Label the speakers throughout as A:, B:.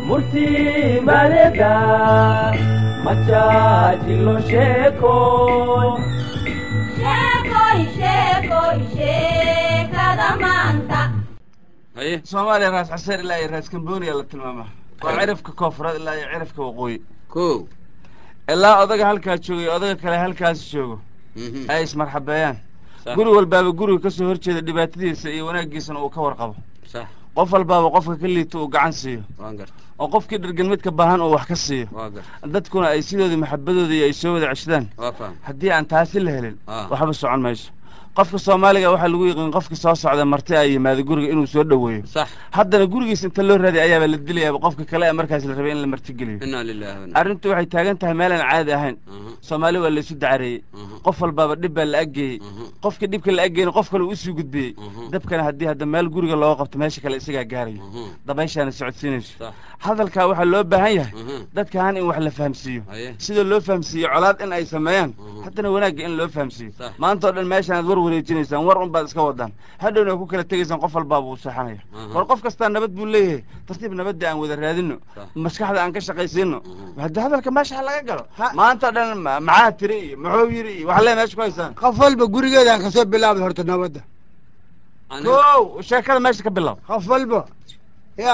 A: murtii maadeda majaajilo sheeko
B: sheekoy sheekoy sheekada maanta
C: haye
D: soomaaliya raas caseer ilaa iyo raas kamboniya la tilmaamaa waa cirifka koonfureed ilaa iyo cirifka waqooyi
C: ko
D: ilaa odaga halkaa jooga iyo odaga kale halkaas joogo
C: Mhm.
D: ay ismarxabeeyaan
C: Sax.
D: guri walbaaba guriga kasoo horjeeda dhibaatadiisa iyo wanaaggiisana uu ka warqabo
C: sax
D: qof walbaaba qofka ka liito uu gacan siiyo
C: waan garta
D: oo qofkii dhargan midka baahan uu wax ka siiyo
C: waa garta
D: dadkuna ay sidoodii maxabadooda iyo ay soo wada ceshadaan
C: waa faham
D: haddii aan taasi la helin
C: Ah.
D: waxba socon mayso qofka soomaaliga waxaa lagu yiqiin qofka soo socda marti ay yimaado guriga inuu soo dhoweeyo
C: sax
D: haddana gurigiis inta loo raadiy ayaaba la dilayaaba qofka kale ee markaas la rabay in la martigeliyo
C: inaa lilahi wa inna
D: arrintu waxay taagan tahay meelaan caadi ahayn
C: Mhm.
D: soomaali waa laysu dacareeyey
C: Mhm.
D: qof walbaaba dhib baa la aggeeyey
C: Mhm.
D: qofkii dhibka la aggeeyna qof kale uu usii gudbiyey
C: Mhm.
D: dabkana haddii hadda meel guriga looga qabto meesha kale isagaa gaarayo
C: Mhm.
D: dabayshaana socodsiinayso
C: sax
D: hadalkaa waxaa loo baahan yahay
C: Mhm.
D: dadkaan in wax la fahamsiiyo
C: haye
D: sida loo fahamsiiyo colaad in ay sameeyaan
C: Mhm.
D: haddana wanaagga in loo fahamsiiyo
C: Sax.
D: maanta oo dhan meeshaanaad war wareejinaysaan war unbaad iska wadaan hadhowna ku kala tegaysaan qof walbaaba uu seexanaya
C: Mhm.
D: war qof kastaa nabad buu leeyahay tartiib nabadda aan wada raadino
C: Sax.
D: maskaxda aan ka shaqaysiino
C: Mhm.
D: hadda hadalka meesha ha laga galo maanta oo dhan ma- maxaa tiri iyo muxuu yiri iyo wax lee meesha ku haysaan
E: qof walba gurigeedaan kasoo bilaabda horta nabadda
C: Aniga-
D: kow sheekada meesha ka bilow
E: qof walba ya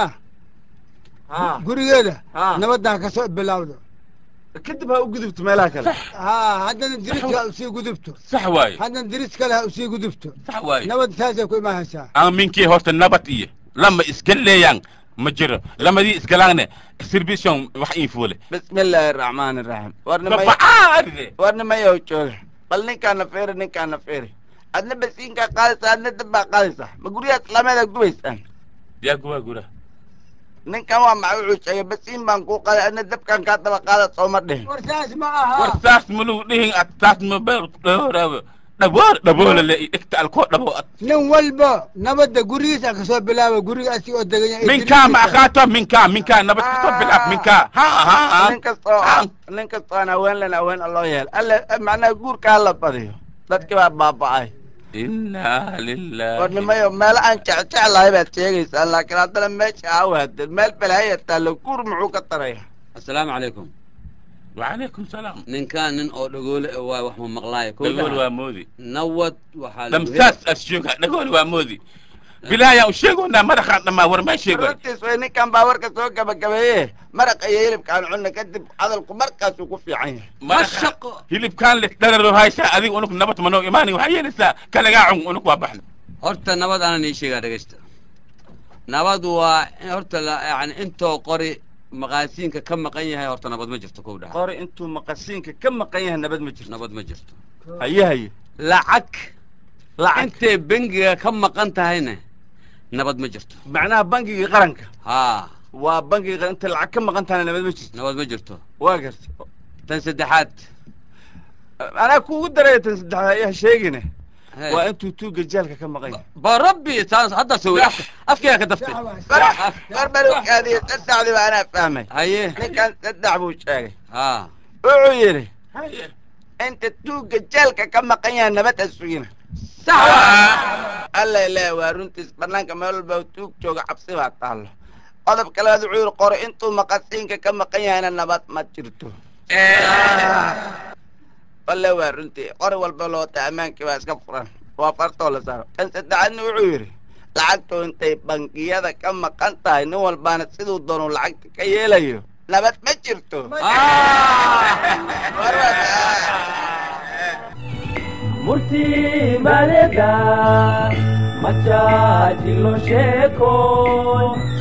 D: ha
E: gurigeeda
D: Ha.
E: nabadaan kasoo bilaabdo
D: kadib ha u gudubto meelaha kale
E: ha haddana diriska ha usii gudubto
F: sax waaye
E: haddana diris kale ha usii gudubto
F: sax waaye
E: nabad saasay ku imaanaysaa
F: aminkii horta nabad iyo lama iska leeyaan ma jiro lamadii iskalaangne sirbision wax ii fuule
D: bismi illaahi araxmaani iraxiim war nimay
F: babacaa aride
D: war nimayow jooga bal ninkaana feeri ninkaana feeri adna basiinkaa qaadaysaa adna dabbaa qaadaysaa ma guryaha islaameeda gubaysaan
F: yaa guwaa gura
D: ninkan waa maxay wuxuu sheegay basiin baan kuu qaaday adna dabkaan kaa daba qaada sooma dhihin
E: war saas ma aha
F: war saas maluu dhihin ad saas ma beer dhowraaba dhabool dhaboole le i dhigta alkoo dhabo ad
E: nin walba nabadda gurigiisa kasoo bilaaba guriga asi oo degan yahay
F: minkaa ma akaato minkaa minkaa nabad kasoo bilaab minkaa ha ha ha
D: nin kastoo nin kastoo aan haween len haween loo yeel alle macnaha guurka hala badiyo dadkii baa baaba'ay
F: inaa
D: war
F: lilahi
D: nimayo meelo aan jecjeclahay baad sheegaysaan laakiin haddana meesha awaadeen meel balhaya taallo guur muxuu ka taraya
C: assalaamu calaykum
F: wacalaykum salaam
C: ninkaan nin oo dhagoole eh waay wax ma maqlaayo Kow
F: dhagool
C: dhaha.
F: waa moodi
C: nawad waxaa lagu
F: damsaas as sheega dhagool waa moodi bilaayaan u sheegoonaa madaxaan dhammaa war maa sheegoy
D: runtiis way ninkan baa warka soo gabagabeeye maraqa iyo hilibkaan cunna kadib hadalku markaasuu ku fiican yahay
F: madaxa
C: shaqo.
F: hilibkaan le dhararo haysaa adiga unug nabad manoo imaani waxaa yeelaysaa kalagaa cun unug waa baxna
C: horta nabad aanan ii sheegaa dhegaysta nabad waa in horta la yani intoo qori maqaasiinka ka maqan yahay horta nabad ma jirto kow dhaha
D: qori intuu maqasiinka ka maqan yahay nabad ma jirto
C: nabad ma jirto
D: haye haye
C: lacag
D: lacag
C: intay bengiga ka maqan tahayna nabad ma jirto
D: macnaha bangigii qaranka
C: haa
D: waa bangigii qaran inta lacag ka maqan tahana nabad ma jirto
C: nabad ma jirto
D: waa garta
C: tan saddexaad
D: anaa kuugu daraya tan saddexaad ayaa sheegine
C: Hey.
D: waa intuu tuuga jaalka ka maqan yahay
C: ba rabbi taas hadda soo afkayga ka daftay
D: war balukaadiyo saddexdii baa anaa fahmay
C: haye
D: ninkan saddex buu sheegay
C: haa
D: wuxuu yidhi inta tuuga jaalka ka maqan yahay nabad ha sugina
C: sax
D: alla ilaahi waa runtiis banaanka meel walba tuug jooga cabsi baa taallo qodob kaleed wuxuu yidhi qori intuu maqasiinka ka maqan yahayna nabad ma jirto walle waa runtii qori walba loota ammaankii baa iska furan waa fartoo la saaro kan saddexaadna wuxuu yidhi lacagtu intay bangiyada ka maqan tahay nin walbaana siduu doonu lacagta ka yeelayo nabad ma jirto War waa-
A: murtii maadeda majaajilo sheeko